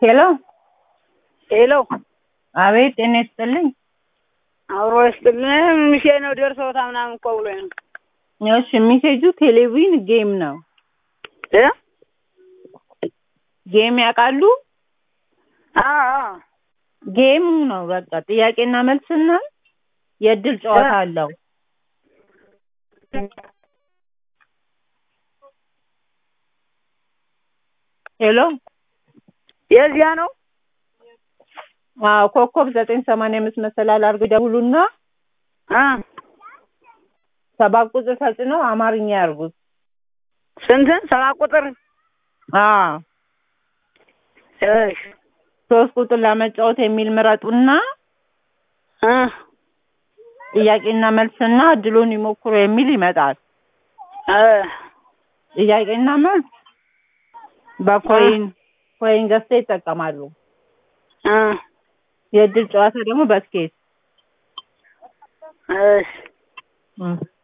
ሄሎ ሄሎ አቤት፣ ጤና ይስጥልኝ። አብሮ ይስጥልን። ምሼ ነው ደርሰውታ ምናምን እኮ ብሎኝ ነው እሺ፣ ሜሴጁ ቴሌቪዥን ጌም ነው። እ ጌም ያውቃሉ? አዎ አዎ ጌሙ ነው በቃ ጥያቄና መልስና የእድል ጨዋታ አለው። ሄሎ የዚያ ነው። አዎ፣ ኮከብ ዘጠኝ ሰማንያ አምስት መሰላል አድርገው ይደውሉና አ ሰባት ቁጥር ተጭነው አማርኛ ያርጉት። ስንትን ሰባት ቁጥር አዎ እሺ ሶስት ቁጥር ለመጫወት የሚል ምረጡና እ ጥያቄና መልስና እድሉን ይሞክሩ የሚል ይመጣል። እ ጥያቄና መልስ በኮይን ኮይን ገዝተው ይጠቀማሉ። እ የእድል ጨዋታ ደግሞ በስኬት እሺ እ